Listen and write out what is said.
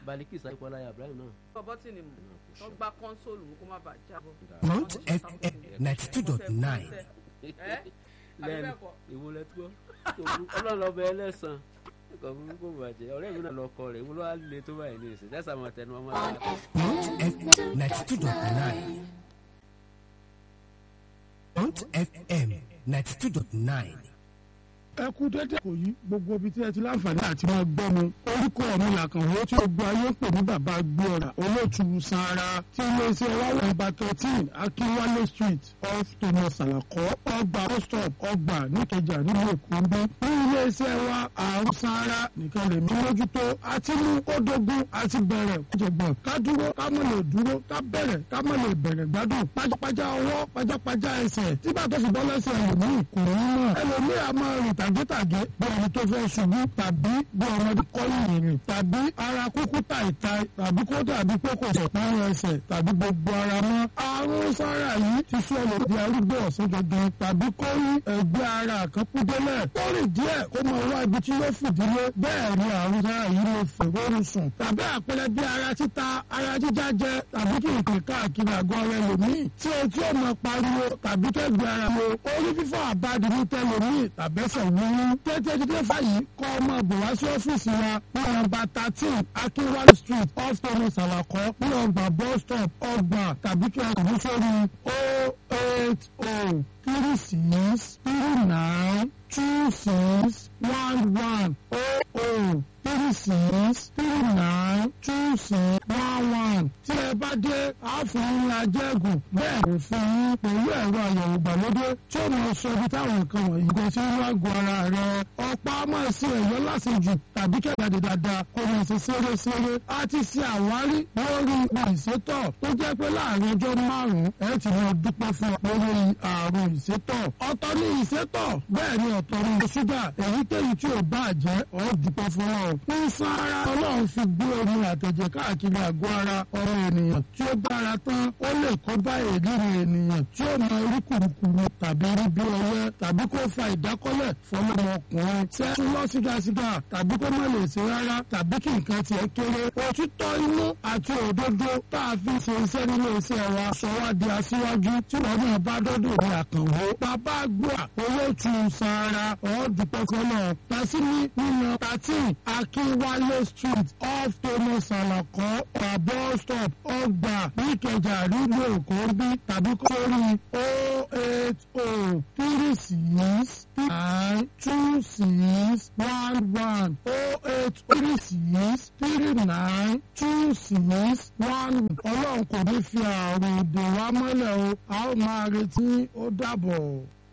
Balikis Ayípọ́lá Ibrahim náà. bọ́bọ́ tì ní mú wọ́n gbá kọ́ńsóòlù mú kó má bàa jábọ́. Mount FM ninety two dot nine. ẹ àbí lẹ́nu bẹ́ẹ̀ kọ́ ìwúlẹ̀ tó ọlọ́lọ́bẹ ẹlẹ́sàn ẹ̀kọ́ burúkú bàjẹ́ ọ̀rẹ́ mi náà lọkọ rẹ̀ ìwúlọ́ á le tó báyìí ní ìsìn dẹ́sà máa tẹnu ọmọ náà. Mount FM ninety two dot nine. Mount FM ninety two dot nine. ẹ kú dédé kò yí gbogbo ibi tí ẹ ti láǹfààní àti máa gbọ́ mi orúkọ mi làkànwó tí gbogbo ayé ń pè ní bàbá gbọ́ra olóòtú sanra tí iléeṣẹ́ wa wà nọ́mbà thirteen akínwálé street off thomas alakọ ọgbà bus-stop ọgbà níkẹjà nínú èkó ń bí ní iléeṣẹ́ wa àrùn sanra nìkan lè mí mójútó àti mú kódógún àti bẹ̀rẹ̀ kójọgbọ̀n ká dúró ká mọ̀ lè dúró ká bẹ̀rẹ̀ ká mọ̀ lè bẹ̀rẹ̀ gbádùn pajápajá ọwọ́ pajápajá ẹsẹ̀ tí bàtọ́ sì bọ́ lẹ́sẹ̀ ẹlòmíì kò ní mọ̀ ẹlòmíì a máa rìn tàgétàgé bí ẹni tó fẹ́ ṣubú tàbí bí ọmọdé kọ́yìn ìrìn tàbí ara kúkú tàìtàì tàbí kó dàbí pé kò sọ̀pọ̀ ẹsẹ̀ tàbí gbogbo ara mọ́ àrùn sára yìí ti sọ lòdì arúgbó ọ̀sán gangan tàbí kó rí ẹgbẹ́ ara kan kú délẹ̀ kó rìn díẹ̀ kó mọ wá ibi tí yóò fìdílé bẹ́ẹ̀ ni àrùn sára yìí lè fẹ̀rọ̀rùn sùn tàbí àpẹẹrẹ bí ara títa ara jíjá jẹ tàbí kí nǹkan káàkiri àgọ́ rẹ lòmíì tí etí ò mọ pariwo tàbí kẹ́gbẹ́ ara wo orí fífọ́ àbádi ní tẹlòmíì tàbẹ́sẹ̀ wúwú tètè dídé fàyè kọ́ ọmọ bò wá sí ọ́fíìsì wa ní nọ́mbà thirteen akínwálé street off thomas alakọ ní ọgbà bus stop ọgbà tàbí kí a kò ní sórí o eight o three six three nine two six one one o o three six three nine two six one one tí ẹ bá dé àáfàá ajẹ́gùn bẹ́ẹ̀ kò fún yín pẹ̀lú ẹ̀rọ àyẹ̀wò ìgbàlódé tí ó máa sọ ibi táwọn nǹkan wọ̀nyí kò sí wá gun ara rẹ̀ ọ̀pá máa ṣe ẹ̀yọ́ lásìjù tàbí kẹ̀kẹ́ dáadáa kó máa ṣe ṣeré-ṣeré a ti ṣe àwárí lórí ipò ìsétọ̀ tó jẹ́ pé láàrin ọjọ́ márùn-ún ẹ ti máa dúpẹ́ fún ọ lórí àrùn ìsétọ̀ ọ̀tọ̀ ní ìsétọ̀ bẹ́ẹ̀ ni ọ̀tọ̀ ní ṣúgà èyíkéyìí tí ò bá jẹ́ ọ̀ dúpẹ́ fún ọ ń san ara ọlọ́run fi gbé omi àtẹ̀jẹ̀ káàkiri àgọ́ ara ọmọ ènìyàn tí ó dára tán ó lè kó bá èdèrè ènìyàn tí ó mọ orí kùrùkùrù tàbí rí bí ọyẹ́ tàbí kó fa ìdákọ́lẹ̀ fọlọ́mọkùnrin tẹ́ ń lọ sígásígá tàbí kó má lè ṣe rárá tàbí kí nǹkan tiẹ̀ kéré òtítọ́ inú àti òdodo tá a fi ṣe iṣẹ́ nínú iṣẹ́ wa sọ wá di aṣíwájú tí wọ́n náà bá dọ́dọ̀ ní àkànwó bàbá gbà owó tu sara ọ̀ọ́dúpẹ́ fọlọ́ tàṣíní nínú thirteen akínwálé street off thomas alakọ ọ̀bọ stop ọgbà níkẹjà nílùú èkó bí tàbí kórì o eight o three six nine two six one one o eight three six three nine two six one ọlọ́run kò ní fi àrùn dè wá mọ́lẹ̀ o a ó máa retí ó dàbọ̀.